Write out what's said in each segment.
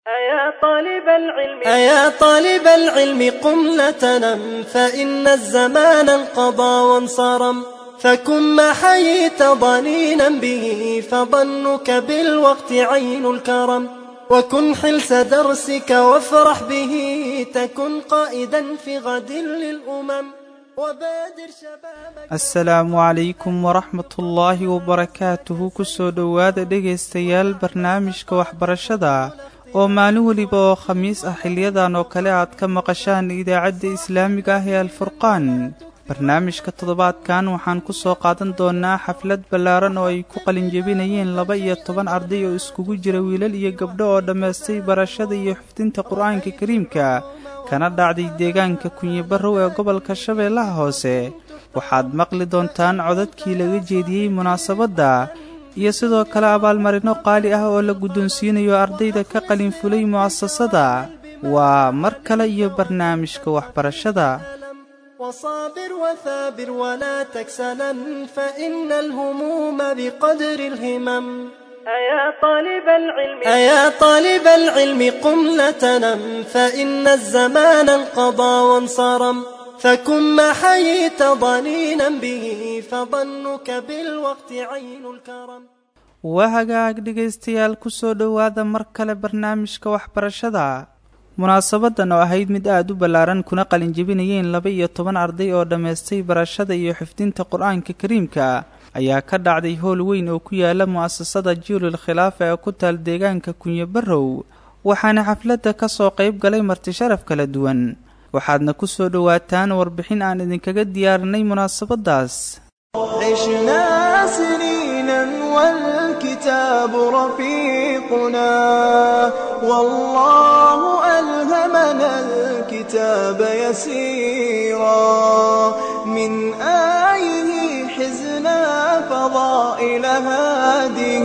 أيا طالب العلم أيا طالب العلم قم لا تنم فإن الزمان انقضى وانصرم فكن ما حييت ضنينا به فظنك بالوقت عين الكرم وكن حلس درسك وافرح به تكن قائدا في غد للأمم وبادر شبابك asalaamu calaykum waraxmatullaahi wabarakaatuhu kusoo dhowaada dhegaystayaal barnaamijka waxbarashada oo maalin weliba oo khamiis ah xiliyadan oo kale aad ka maqashaan idaacadda islaamiga ah ee alfurqaan barnaamijka toddobaadkan waxaan ku soo qaadan doonaa xaflad ballaaran oo ay ku qalinjebinayeen laba iyo toban arday oo iskugu jira wiilal iyo gabdho oo dhammaystay barashada iyo xifdinta qur-aanka kariimka kana dhacday deegaanka kunyibarrow ee gobolka shabeellaha hoose waxaad maqli doontaan codadkii laga jeediyey munaasabadda iyo sidoo kale abaalmarino qaali ah oo la guddoonsiinayo ardayda ka qalin fulay mu'asasada waa mar kale iyo barnaamijka waxbarashada وصابر وثابر ولا تكسلا فإن الهموم بقدر الهمم أيا طالب العلم أيا طالب العلم قم لا تنم فإن الزمان انقضى وانصرم فكن ما حييت ضنينا به فظنك بالوقت عين الكرم waa hagaag dhegaystayaal ku soo dhowaada mar kale barnaamijka waxbarashada munaasabadan oo ahayd mid aada u ballaaran kuna qalinjebinayeen laba iyo toban arday oo dhammaystay barashada iyo xifdinta qur-aanka kariimka ayaa ka dhacday howl weyn oo ku yaala mu'asasada jiilul khilaafa ee ku taal deegaanka kunyabarrow waxaana xafladda ka soo qayb galay marti sharaf kala duwan waxaadna ku soo dhowaataan warbixin aan idinkaga diyaarinay munaasabadaas عشنا سنينا والكتاب رفيقنا والله ألهمنا الكتاب يسيرا من آيه حزنا فضائل هذه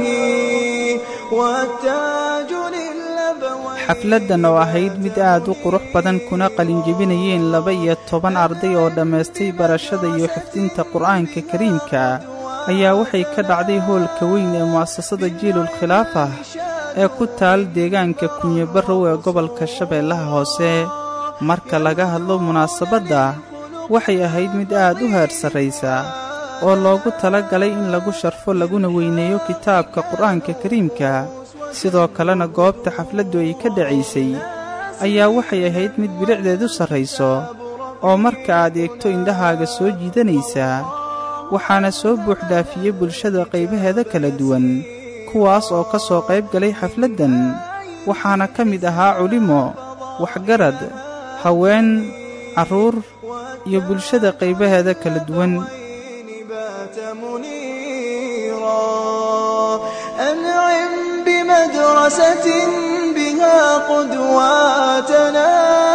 والتاج للأبوين xafladdan oo ahayd mid aad u qurux badan kuna qalinjebinayeen laba iyo toban arday oo dhammaystay barashada iyo xifdinta qur-aanka kariimka ayaa waxay ka dhacday hoolka weyn ee mu'asasada jiilul khilaafah ee ku taal deegaanka kunyabarrow ee gobolka shabeellaha hoose marka laga hadlo munaasabadda waxay ahayd mid aad u heer sarraysa oo loogu tala galay in lagu sharfo laguna weyneeyo kitaabka qur-aanka kariimka sidoo kalena goobta xafladdu ay ka dhacaysay ayaa waxay ahayd mid bilicdeedu sarrayso oo marka aad eegto indhahaaga soo jiidanaysaa waxaana soo buuxdhaafiyey bulshada qaybaheeda kala duwan kuwaas oo ka soo qayb galay xafladdan waxaana ka mid ahaa culimo waxgarad haween carruur iyo bulshada qaybaheeda kala duwan بات منيرا أنعم بمدرسة بها قدواتنا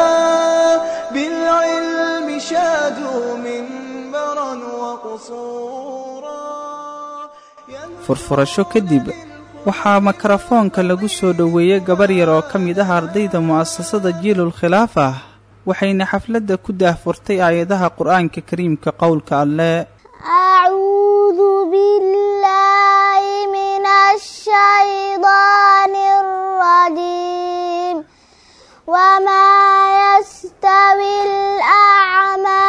بالعلم شادوا منبرا وقصورا furfurasho kadib waxaa mikrofoonka lagu soo dhoweeyey gabar yar oo ka mid ah ardayda mu'asasada jiilul khilaafah waxayna xafladda ku daahfurtay aayadaha qur-aanka kariimka qowlka alleh أعوذ بالله من الشيطان الرجيم وما يستوي الأعمى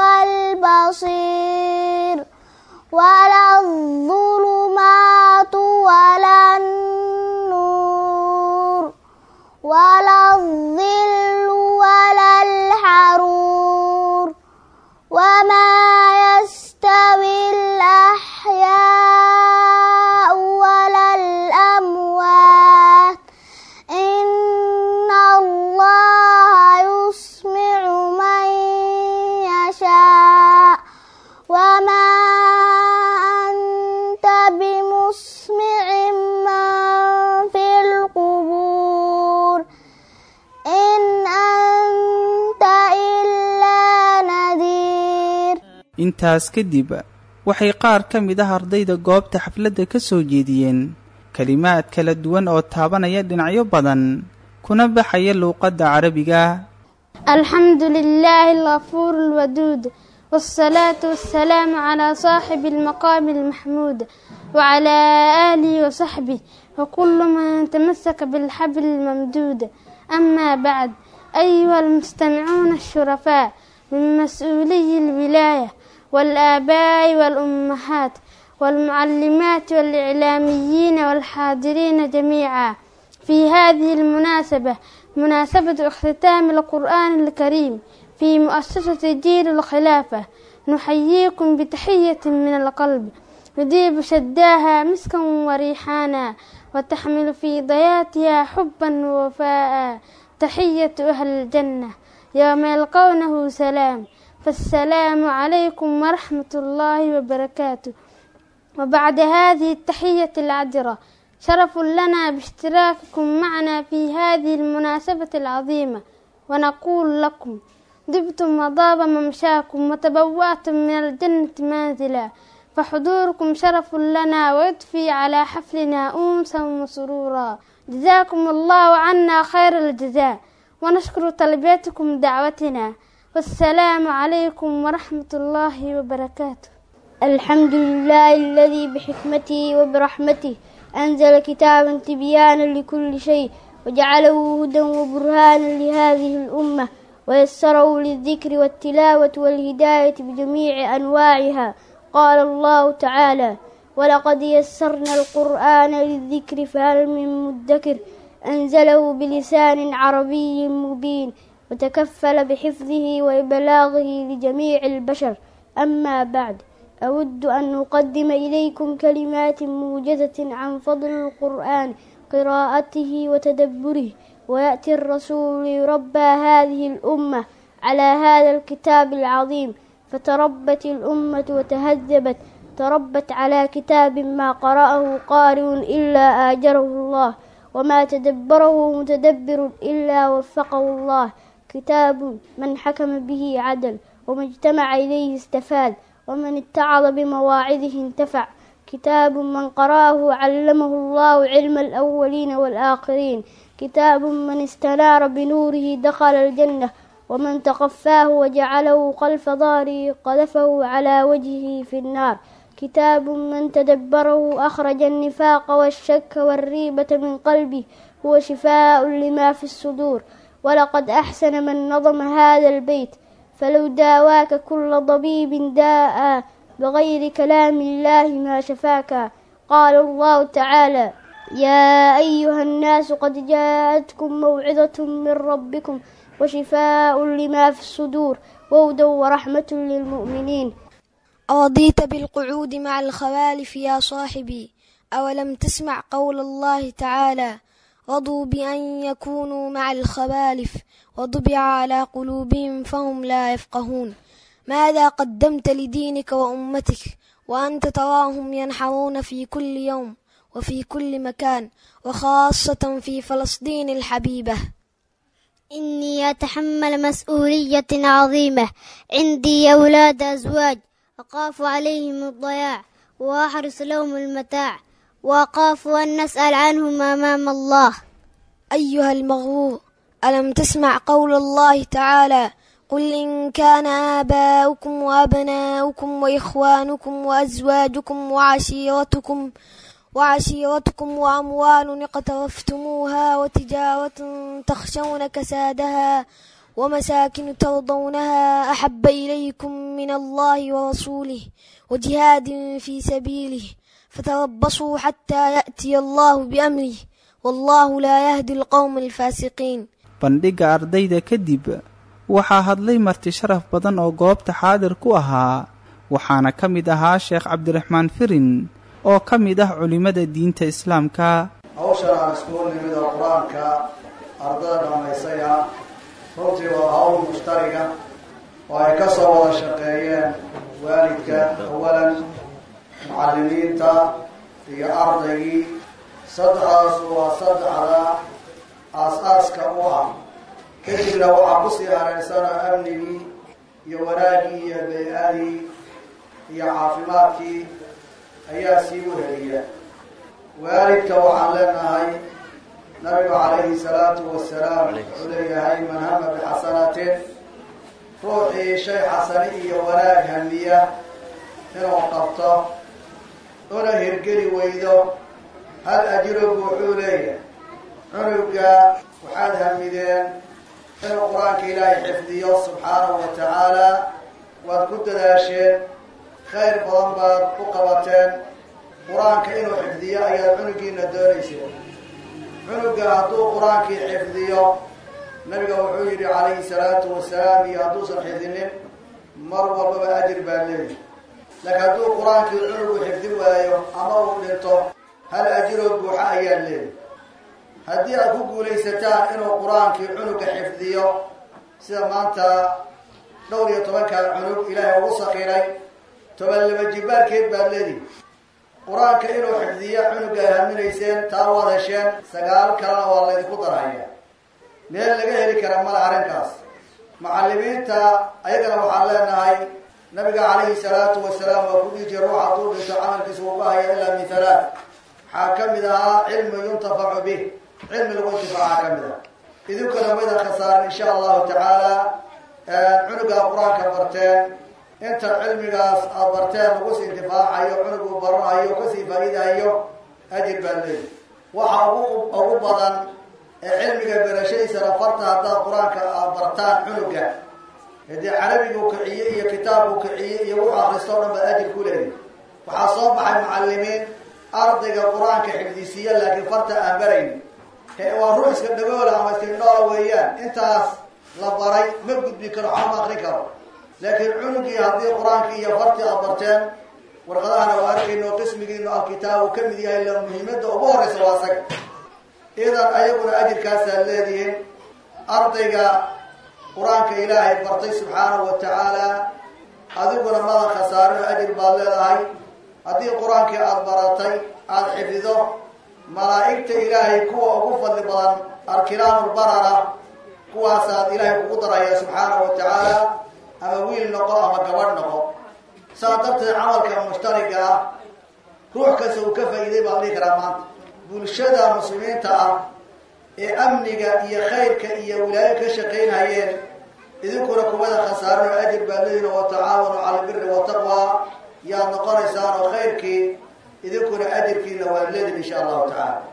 والبصير ولا الظلمات ولا النور ولا الظل ولا الحرور وما يستوي الأحياء ولا الأموات إن الله يسمع من يشاء وما أنت بمسمع من في القبور إن أنت إلا نذير intaas kadib waxay qaar ka mid ah ardayda goobta xafladda ka soo jeediyeen kelimaad kala duwan oo taabanaya dhinacyo badan kuna baxaya luuqadda carabiga الحمد لله الغفور الودود والصلاة والسلام على صاحب المقام المحمود وعلى آله وصحبه وكل من تمسك بالحبل الممدود أما بعد أيها المستمعون الشرفاء من مسؤولي الولاية والآباء والأمهات والمعلمات والإعلاميين والحاضرين جميعا في هذه المناسبة مناسبة اختتام القرآن الكريم في مؤسسة جيل الخلافة نحييكم بتحية من القلب يذيب شداها مسكا وريحانا وتحمل في ضياتها حبا ووفاء تحية أهل الجنة يوم يلقونه سلام فالسلام عليكم ورحمة الله وبركاته وبعد هذه التحية العذرة شرف لنا باشتراككم معنا في هذه المناسبة العظيمة ونقول لكم دبتم وضاب ممشاكم وتبوأتم من الجنة منزلا فحضوركم شرف لنا ويضفي على حفلنا أنسا وسرورا جزاكم الله عنا خير الجزاء ونشكر تلبيتكم دعوتنا والسلام عليكم ورحمة الله وبركاته الحمد لله الذي بحكمته وبرحمته أنزل كتابا تبيانا لكل شيء وجعله هدى وبرهانا لهذه الأمة ويسره للذكر والتلاوة والهداية بجميع أنواعها قال الله تعالى ولقد يسرنا القرآن للذكر فهل من مدكر أنزله بلسان عربي مبين وتكفل بحفظه وإبلاغه لجميع البشر أما بعد أود أن أقدم إليكم كلمات موجزة عن فضل القرآن قراءته وتدبره ويأتي الرسول ليربى هذه الأمة على هذا الكتاب العظيم فتربت الأمة وتهذبت تربت على كتاب ما قرأه قارئ إلا آجره الله وما تدبره متدبر إلا وفقه الله كتاب من حكم به عدل وما اجتمع إليه استفاد ومن اتعظ بمواعظه انتفع كتاب من قرأه علمه الله علم الأولين والآخرين كتاب من استنار بنوره دخل الجنة ومن تقفاه وجعله خلف ظهره قذفه على وجهه في النار كتاب من تدبره أخرج النفاق والشك والريبة من قلبه هو شفاء لما في الصدور ولقد أحسن من نظم هذا البيت فلو داواك كل ضبيب داء بغير كلام الله ما شفاك قال الله تعالى يا أيها الناس قد جاءتكم موعظة من ربكم وشفاء لما في الصدور وهدى ورحمة للمؤمنين أرضيت بالقعود مع الخوالف يا صاحبي أولم تسمع قول الله تعالى رضوا بأن يكونوا مع الخوالف وطبع على قلوبهم فهم لا يفقهون ماذا قدمت لدينك وأمتك وأنت تراهم ينحرون في كل يوم وفي كل مكان وخاصة في فلسطين الحبيبة إني أتحمل مسؤولية عظيمة عندي أولاد أزواج أخاف عليهم الضياع وأحرص لهم المتاع وأخاف أن نسأل عنهم أمام الله أيها المغرور ألم تسمع قول الله تعالى قل إن كان آباؤكم وأبناؤكم وإخوانكم وأزواجكم وعشيرتكم وعشيرتكم وأموال اقترفتموها وتجارة تخشون كسادها ومساكن ترضونها أحب إليكم من الله ورسوله وجهاد في سبيله فتربصوا حتى يأتي الله بأمره والله لا يهدي القوم الفاسقين bandhigga ardayda kadib waxaa hadlay marti sharaf badan oo goobta xaadir ku ahaa waxaana ka mid ahaa sheekh cabdiraxmaan firin oo ka mid ah culimmada diinta islaamka hawshan aan iskugu nimid oo qur-aanka ardada dhammaysaya runtii waa hawl mushtariga oo ay ka soo wada shaqeeyeen waalidka awalan mucallimiinta iyo ardaygii saddexdaasu waa saddexda aas-aaska u ah kadibna waxaa kusii hareysana amnigii iyo wanaagii iyo bay-adii iyo caafimaadkii ayaa sii weheliya waalidka waxaan leenahay nabigu calayhi salaatu wasalaam wuxuu leeyahay man hama bixasanatin ruuxii shay xasani iyo wanaag hamiya inuu qabto una hirgeli weydo hal ajiroogu wuxuu leeyahay cunuga waxaad hamideen inuu qur-aanka ilaahay xifdiyo subxaanahu wa tacaala waad ku dadaasheen khayr badan baad u qabateen qur-aanka inuu xifdiyo ayaad cunugiina doonayseen cunuga hadduu qur-aankii xifdiyo nabiga wuxuu yidhi calayhi salaatu wasalaam iyo hadduusan xifdinin mar walbaba ajir baa leeyahy laakiin hadduu qur-aankii cunugu xifdi waayo ama uu dhinto hal ajiroo buuxa ayaa leeyahy haddii aad ku guulaysataan inuu qur-aankii cunuga xifdiyo sida maanta dhowr iyo tobankaa cunug ilaahay ugu sakiray toban laba jibaarkeed baad leedihi qur-aanka inuu xifdiyo cunuga ay haminayseen taa waad hesheen sagaal kalena waa laydinku darhaya meel laga heli kara mala arrinkaas macallimiinta ayagana waxaan leenahay nabiga calayhi salaatu wasalaam waa ku dhihi jira ruux hadduu dhinto camalkiisa uu bahaya ilaa min halaat waxaa ka mid ahaa cilmi yuntafacu bih cilmi lagu intifaaca ka mid ah idinkuna maydan khasaarin insha allahu tacaala cunugaa qur-aanka barteen inta cilmigaas aad barteen lagu sii intifaacayo cunug uu baranayo kasii faa'iidayo ajir baa leeyi waxa ugu ugu badan ee cilmiga berashadiisana farta haddaad qur-aanka aad bartaan cunuga hadii carabigu kiciye iyo kitaabku kiciye iyo wuxu akristo o dhan baad ajir ku leeyihi waxaa soo baxay macalimiin ardayga qur-aanka xifdisiiya laakiin farta aan barayn waa ruux iska dhagoola ama iskindhoola weeyaan intaas la baray ma gudbi karo waxma akrin karo laakiin cunugii haddii qur-aankii iyo fartii aad barteen warqadahana waa arkayno qismigiinu alkitaabu ka mid yahay la muhiimada ugu horeysa waa saga idan ayaguna ajirkaasaad leedihiin ardayga qur-aanka ilaahay bartay subxaanahu wa tacaala adiguna madan khasaarino ajir baad leedahay haddii qur-aankii aada baratay aada xifido malaa'igta ilaahay kuwa ugu fadli badan arkiraamulbarara kuwaasaad ilaahay kugu daraya subxaanahu wa tacaala ama wiil noqo ama gabadh noqo saa darteed camalka mushtariga ah ruux kasta uu ka faa'iiday baan dhihi karaa maanta bulshada muslimiinta ah ee amniga iyo khayrka iyo wilaayo ka shaqaynhayeen idinkuna kuwada khasaarino ajir baad leedihin wa tacaawanu cala albiri wataqwa yaad noqonaysaan oo khayrkii idinkuna ajirkiina waad leedihin insha allahu tacaala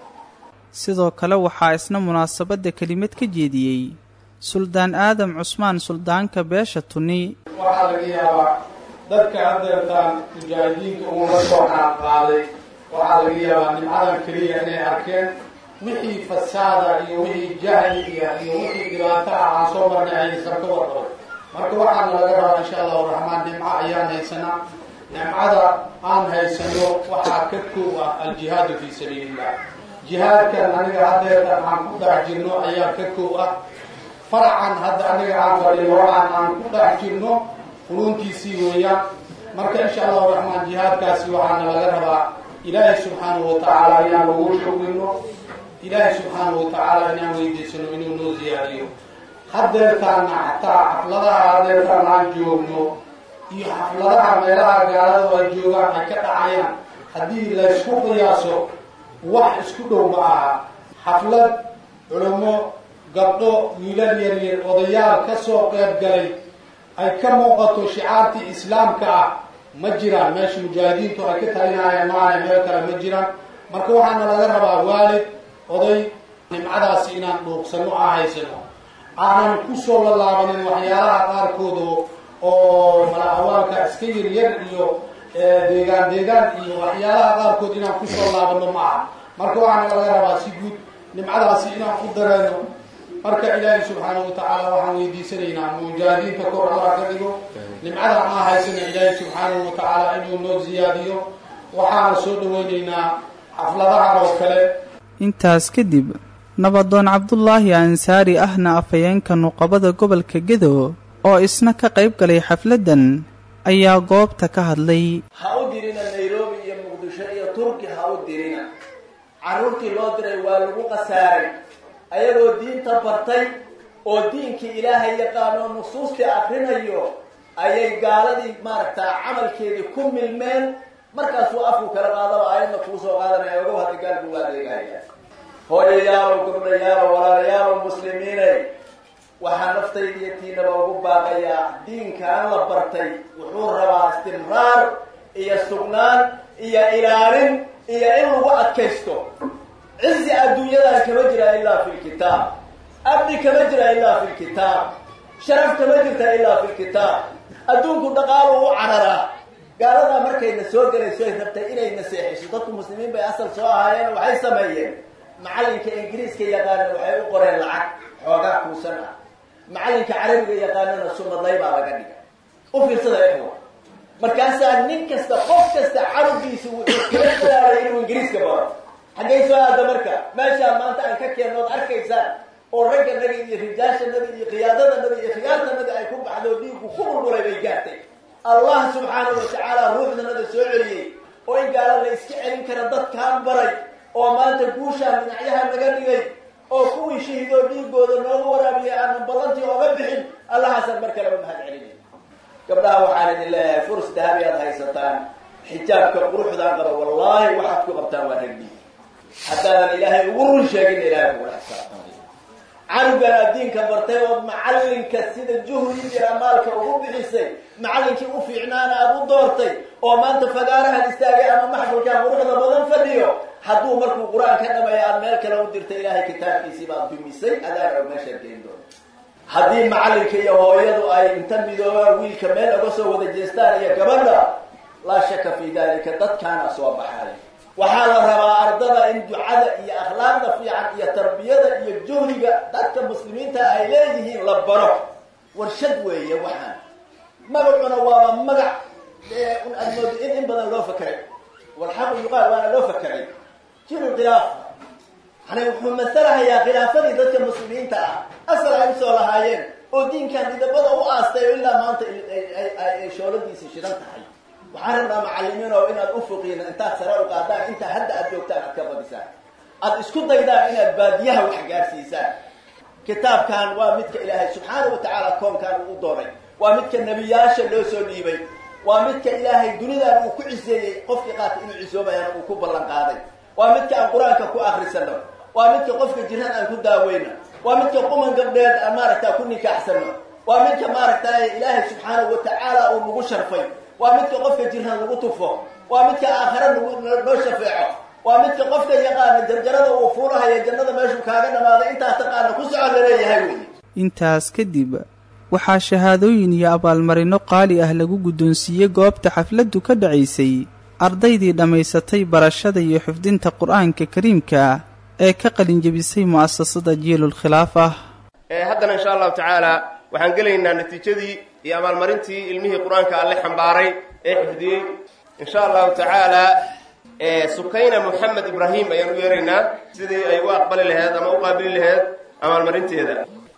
sidoo kale waxaa isna munaasabadda kelimad ka jeediyey suldaan aadam cusmaan suldaanka beesha tuni waxaa laga yaabaa dadka haddeertaan mujaahidiinta uula soo qaadqaaday waxaa laga yaabaa nimcadan keliya inay arkeen wixii fasaada iyo wixii jahli iyo iyo wixii dhibaato ah aan soo marnay aysan ka warqabay marka waxaana laga rabaa insha allahu raxmaan nimco ayaan haysanaa nimcada aan haysano waxaa ka koob ah aljihaadu fii sabiilillah jihaadkan aniga haddeertan aan ku dhex jirno ayaa ka koob ah faracan hadda aniga aan fadhino waxaan aan ku dhex jirno quruuntiisii weeyaan marka insha allahu raxmaan jihaadkaasi waxaana laga rabaa ilaahay subxaanahu watacaala inaan ugu shugino ilaahay subxaanahu watacaala inaan weydiisano inuu noo ziyaadiyo haddeertaana xataa xafladaha haddeertaan aan joogno iyo xafladaha meelaha gaalada ay joogaan ay ka dhacayaan haddii laysku qiyaaso wax isku dhow ma aha xaflad culamo gabdho wiilal yaryar odayaal ka soo qeyb galay ay ka muuqato shicaartii islaamka ah ma jiraan meesha mujaahidiintu ay ka talinayaan maana meel kale ma jiraan marka waxaana laga rabaa waalid oday nimcadaasi inaan dhuuqsano aan haysano aanan kusoo lalaabanin waxyaalaha qaarkood oo mala-awaalka iska yaryar iyo deegaan deegaan iyo waxyaalaha qaarkood inaan kusoo laabano ma aha marka waxaana laga rabaa si guud nimcadaasi inaan ku dareeno marka ilaahay subxaanahu watacaala waxaan weydiisanaynaa mujaahidiinta kor allah ka dhigo nimcada aan haysana ilaahay subxaanahu watacaala inuu noo ziyaadiyo waxaana soo dhaweynaynaa xafladahan oo kale intaas kadib nabadoon cabdulaahi ansaari ahna afhayeenka nuqabada gobolka gedo oo isna ka qayb galay xafladdan ayaa goobta ka hadlay ha u dirina nairobi iyo muqdisho iyo turki ha u dirina carruurtii loo diray waa lagu khasaaray ayagoo diinta bartay oo diinkii ilaahay yaqaano nusuustii akrinayo ayay gaaladii maaragtaa camalkeedii ku milmeen markaasuu afku kala qaadaba aayadna kuu soo qaadanaya ogow hadda gaalku waa adeegaya hooyayaalow gabdhayaalow walaalayaalow muslimiinay waxaa naftayda iyo tiinaba ugu baaqayaa diinkaan la bartay wuxuu rabaa istimraar iyo sugnaan iyo ilaalin iyo in lagu adkaysto cizi adduunyadana kama jira ilaa fi lkitaab abdi kama jira ilaa fi lkitaab sharaf kama jirta ilaa fi lkitaab adduunku dhaqaalu u cararaa gaaladaa markayna soo gelayso ay rabtay inay naseexiso dadku muslimiin bay asal soo ahaayeen waxay sameeyeen macalinka ingiriiska yaqaanan waxay u qoreen lacag xoogaa kuusan ah macalinka carabiga yaqaanana sumadlay baa laga dhiga u fiirsada ixwa markaasaa nin kasta qof kasta carabgiisa wuxuu kala dadaalay inuu ingiriiska baro xaggay soo aada marka meeshaa maanta aan ka keenno od arkaysaan oo ragga naga iyo rijaasha naga iyo qiyaadada naga iyo khiyaarta naga ay ku baxdo dhiigu ku bulbulay bay gaartay allah subxaanahu watacaala ruuxdanada soo celiyey oo in gaala la iska celin kara dadkaan baray oo maanta guushaa dhinacyaha naga dhigay oo kuwii shahiidoo dhiigooda noogu waraabiya aanan ballantii ooga bixin allahaasaan mar kale u mahad celinay gabdhaha waxaan idin leeyahay furs dahabi aad haysataan xijaabka quruxdaan qaba wallaahi waxaad ku qabtaan waa ragbi haddaadan ilaahay ugu run sheegin ilaahay kugula xisaabtamay canugan addiinka bartay ood macalinka sida juhdi iyo amaalka ugu bixisay macalinkii u fiicnaana aada u doortay oo maanta fagaarahan istaagay ama maxfalkan quruxda badan fadhiyo hadduu markuu qur-aan ka dhamaya aad meel kale u dirtay ilaahay kitaabkiisii baad dumisay adaan og meeshaad geen doonta haddii macalinka iyo hooyadu ay inta midoobaan wiilka meel oga soo wada jeestaan iyo gabadha laa shaka fi dalika dadkaana soo baxay waxaa la rabaa ardada in ducada iyo akhlaaqda fiican iyo tarbiyada iyo juhdiga dadka muslimiinta ay leeyihiin la baro warshad weeye waxaan magacuna waaba magac aad moodo in in badan loo fakeray walxaqu yuqaal waana loo fakeray jiru khilaafa yani wuxuu masalahayaa khilaafadii dadka muslimiinta ah asal ay usoo lahaayeen oo diinkan didabada u aastay oo ilaa maanta ay shooladiisii shidan tahay waxaan rabnaa macalimiin oo inaad ufuqiina intaad sare u qaadaan intaa hadda aad joogtaan aad ka badisaan aad isku daydaan inaad baadiyaha wax gaarsiisaan kitaabkan waa midka ilaahay subxaana wa tacaala koonkan uu u dooray waa midka nebiyaasha loo soo dhiibay waa midka ilaahay dunidan uu ku ciseeyey qofkii qaatay inuu cisoobayana uu ku ballan qaaday waa midka aan qur-aanka ku akrisano waa midka qofka jiran aan ku daaweyno waa midka quman gabdheed aan maaragta ku nikaaxsano waa midka maaragtay ilaahay subxaanahu wa tacaala uu nagu sharfay waa midka qofka jirhan lagu tufo waa midka aakhare nagu noo shafeeco waa midka qofka yaqaana jarjarada uu fuulahaya jannada meeshuu kaaga dhamaaday intaa taqaana ku socon laleeyahay wey intaas kadib waxaa shahaadooyin iyo abaalmarinno qaali ah lagu guddoonsiiyey goobta xafladdu ka dhacaysay ardaydii dhammaysatay barashada iyo xifdinta qur-aanka kariimka ee ka qalinjebisay mu'asasada jiilul khilaafah haddana insha allahu tacaala waxaan gelaynaa natiijadii iyo abaalmarintii ilmihii qur-aanka alle xambaaray ee xifdiyey insha allahu tacaala sukayna moxamed ibraahim ayaan u yeeraynaa sidii ay u aqbali laheyd ama u qaabili laheyd abaalmarinteeda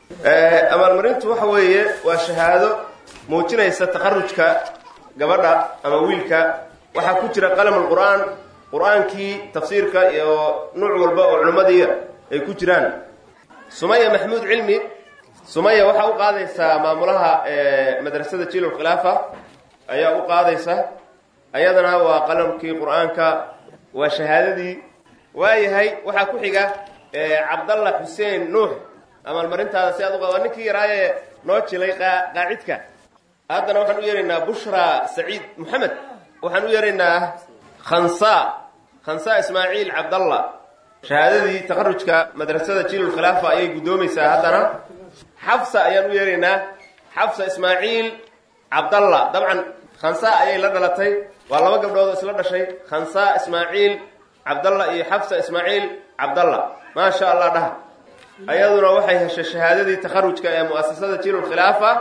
abaalmarintu waxa weeye waa shahaado muujinaysa takharujka gabadha ama wiilka waxaa ku jira qalamul qur-aan qur-aankii tafsiirka iyo nuuc walba oo culimmadiia ay ku jiraan sumaya maxmuud cilmi sumaya waxaa u qaadaysaa maamulaha madrasada jiilul khilaafa ayaa u qaadaysa ayadana waa qalamkii qur-aanka waa shahaadadii waayahay waxaa ku xiga cabdalla xuseen nuux abaalmarintaada si aad u waa ninkii yaraaye noo jilay qaacidka haddana waxaan u yeeraynaa bushra saciid moxamed waxaan u yeeraynaa khansa khansa ismaaciil cabdalla shahaadadii takharujka madrasada jiilul khilaafa ayay guddoomaysaa haddana xafsa ayaan u yeeraynaa xafsa ismaaciil cabdalla dabcan khansa ayay la dhalatay waa laba gabdhood oo isla dhashay khansa ismaaciil cabdalla iyo xafsa ismaaciil cabdalla maasha allah dhaha ayaduna waxay heshay shahaadadii takharujka ee mu'asasada jiilul khilaafa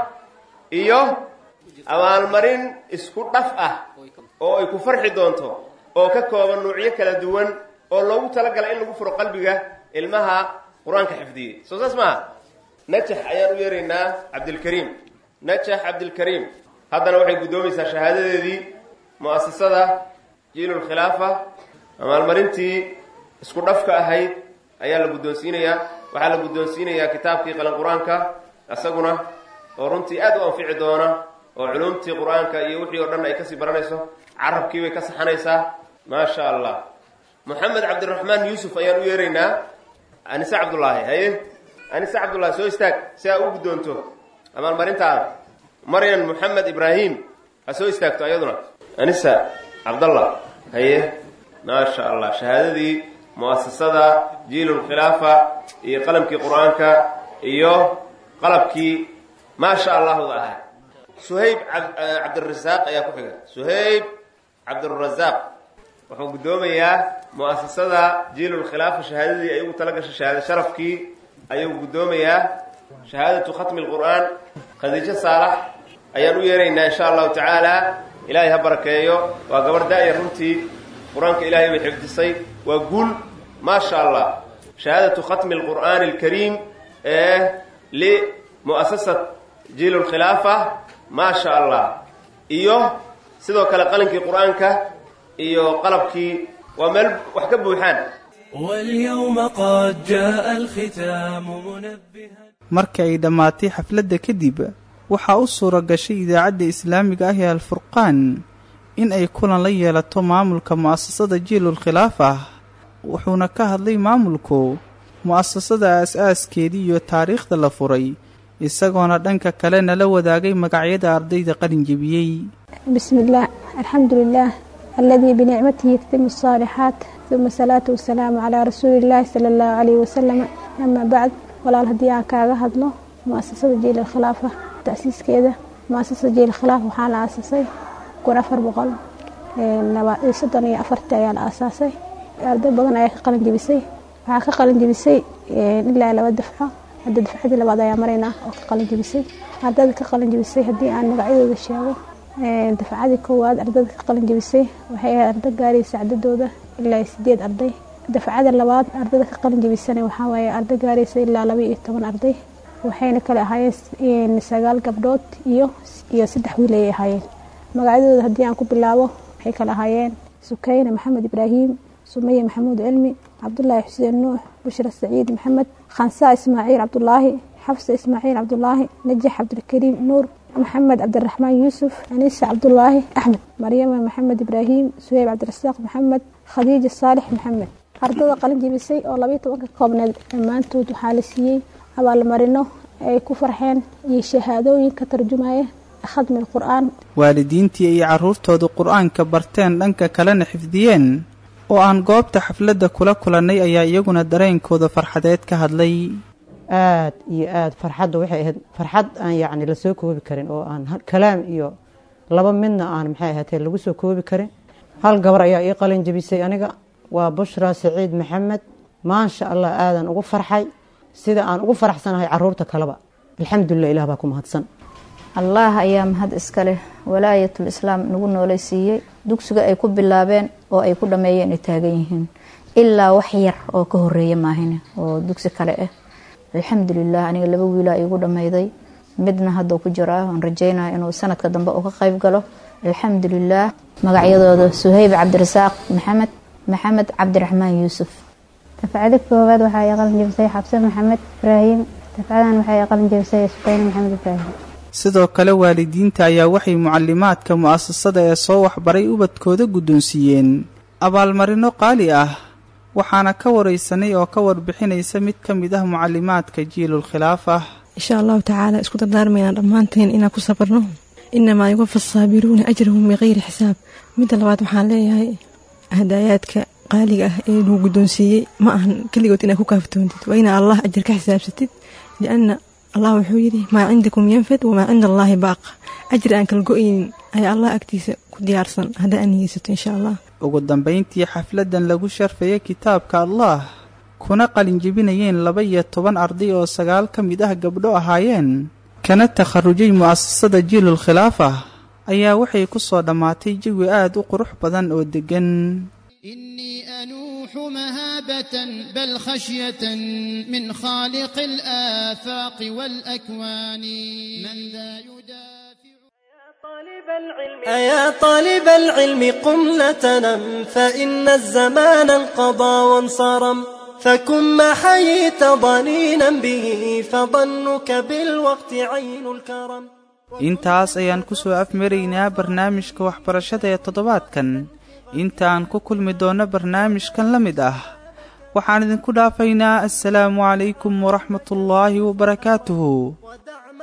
iyo abaalmarin isku dhaf ah oo ay ku farxi doonto oo ka kooban nuucyo kala duwan oo loogu talagalay in lagu furo qalbiga ilmaha qur-aanka xifdiyey soo saas maaha najax ayaan u yeeraynaa cabdilkariim najax cabdilkariim haddana waxay guddoomaysaa shahaadadeedii mu'asasada jiilul khilaafa abaalmarintii isku dhafka ahayd ayaa la guddoonsiinayaa waxaa la guddoonsiinayaa kitaabkii qalan qur-aanka isaguna oo runtii aad u anfici doona oo culumtii qur-aanka iyo wixii oo dhan ay kasii baranayso carabkii bay ka saxanaysaa maasha allah moxamed cabdiraxmaan yuusuf ayaan u yeeraynaa anise cabdullaahi haye anise cabdullaahi soo istaag si aa u guddoonto abaalmarintaada maryan moxamed ibraahim ha soo istaagto ayaduna anisa cabdallah haye maasha allah shahaadadii mu'asasada jiilulkhilaafa iyo qalamkii qur-aanka iyo qalabkii maasha allahda ahaa suhayb cabdirasaaq ayaa ku xiga suhayb cabdirasaaq wuxuu guddoomayaa mu'asasada jiilulkhilaafa shahaadadii ay ugu tala gashay shahaado sharafkii ayuu guddoomayaa shahaadatu khatmi lqur'aan khadiijo saalax ayaan u yeeraynaa insha allahu tacaala ilaahay ha barakeeyo waa gabar daaya runtii qur-aanka ilaahay bay xifdisay waa guul maasha allah shahaadatu khatmi alqur'aani alkariim ee limu'asasat jiilulkhilaafa maasha allah iyo sidoo kale qalinkii qur-aanka iyo qalabkii waa meel wax ka buuxaan واليوم قد جاء الختام منبها markii ay dhammaatay xafladda kadib waxaa u suura gashay idaacadda islaamiga ah ee alfurqaan in ay kulan la yeelato maamulka mu'asasada jiilul khilaaf ah wuxuuna ka hadlay maamulku mu'asasada aas-aaskeedii iyo taariikhda la furay isagoona dhanka kalena la wadaagay magacyada ardayda qalin jebiyey بسم الله الحمد لله الذي بنعمته يتم الصالحات ثم الصلاة والسلام على رسول الله صلى الله عليه وسلم أما بعد ولا الهدي aan kaaga hadlo muasasada jiil khilaafa taasiiskeeda muasasada jiil khilaaf waxaa la aasasay kun afar boqol soddon iyo afartii ayaa la aasaasay arday badan ayaa ka qalin jebisay waxaa ka qalin jebisay ilaa laba dafco hadda dafcadii labaad ayaa maraynaa oo ka qalin jebisay ardayda ka qalin jebisay haddii aan magacyadooda sheego dafcadii koowaad ardayda ka qalin jebisay waxay ahayd arday gaaraysa cadadooda ilaa sideed arday dafcada labaad ardayda ka qalin jebisana waxaa waaye arday gaaraysa ilaa laba iyo toban arday waxayna kale ahaayeen sagaal gabdhood iyo iyo saddex wiil ayay ahaayeen magacyadooda haddii aan ku bilaabo waxay kale ahaayeen sukayna maxamed ibraahim sumaya maxamuud cilmi cabdulaahi xuseen nuux bushra saciid maxamed khansaa ismaaciil cabdulaahi xafsa ismaaciil cabdulaahi najax cabdilkariim nuur maxamed cabdiraxmaan yuusuf aniisa cabdulaahi axmed maryama maxamed ibraahim suheyb cabdirasaaq maxamed khadiija saalix maxamed ardada qalin jebisay oo labayo tobanka koobneed dhammaantood waxaa la siiyey abaalmarino ay ku farxeen iyo shahaadooyin ka tarjumaya khadmi qur-aan waalidiintii ay carruurtoodu qur-aanka barteen dhanka kalena xifdiyeen oo aan goobta xafladda kula kulannay ayaa iyaguna dareenkooda farxadeed ka hadlay aad iyo aad farxadda waxay ahayd farxad aan yacni lasoo koobi karin oo aan kalaam iyo laba midna aan maxay ahaatee lagu soo koobi karin hal gabar ayaa ii qalin jebisay aniga waa bushra saciid maxamed maasha allah aadan ugu farxay sida aan ugu faraxsanahay caruurta kaleba alxamdulilah ilah baa ku mahadsan allah ayaa mahad iska leh walaayatul islaam nagu noolaysiiyey dugsiga ay ku bilaabeen oo ay ku dhammeeyeen ay taagan yihiin ilaa wax yar oo ka horeeya maahine oo dugsi kale ah alxamdulilah aniga laba wiilaa iigu dhammayday midna hadda ku jiraa aan rajeynaya inuu sanadka dambe uu ka qayb galo alxamdulilah magacyadooda suhayb cabdirasaaq maxamed maxamed cabdiraxmaan yuusuf dafcada koowaad waxaa ii qalin jebisay xabse maxamed ibraahim dafcadan waxaa ii qalin jebisay sukayne maxamed ibraahim sidoo kale waalidiinta ayaa waxay mucalimaadka mu'asasada ee soo waxbaray ubadkooda guddoonsiiyeen abaalmarino qaali ah waxaana ka waraysanay oo ka warbixinaysa mid ka mid ah mucalimaadka jiilul khilaaf ah insha allahu tacaala isku dardaarmaynaa dhammaanteen inaan ku sabarno inamaa yuwafa saabiruuna ajrahum bikayri xisaab midda labaad waxaan leeyahay hadaayaadka qaaliga ah ee lagu guddoonsiiyey ma ahan keligood inaad ku kaaftoontid waa inaa allah ajar ka xisaabsatid lianna allah wuxuu yidhi maa cindakum yanfad wamaa cinda allaahi baaq ajri aan kala go-aynin ayaa allah agtiisa ku diyaarsan haddaa aan niyeysato insha allah ugu dambayntii xafladdan lagu sharfaya kitaabka allah kuna qalinjebinayeen laba iyo toban arday oo sagaal ka mid ah gabdho ahaayeen kana takharujay mu'asasada jiilul khilaaf ah ayaa waxay ku soo dhammaatay jawi aad u qurux badan oo deggan أنوح مهابة بل خشية من خالق الآفاق والأكوان من ذا أيا طالب العلم قم لتنم فإن الزمان انقضى وانصرم فكن ما حييت ضنينا به فظنك بالوقت عين الكرم intaas ayaan ku soo afmaraynaa barnaamijka waxbarashada ee toddobaadkan intaan ku kulmi doonno barnaamijkan la mid ah waxaan idinku dhaafaynaa assalaamu calaykum waraxmatullaahi wabarakaatuhu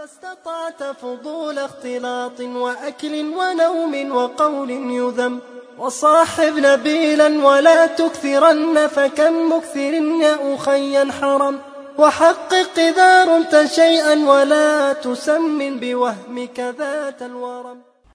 استطعت فضول اختلاط وأكل ونوم وقول يذم وصاحب نبيلا ولا تكثرن فكم مكثر يا أخي حرم وحقق إذا رمت شيئا ولا تسمن بوهمك ذات الورم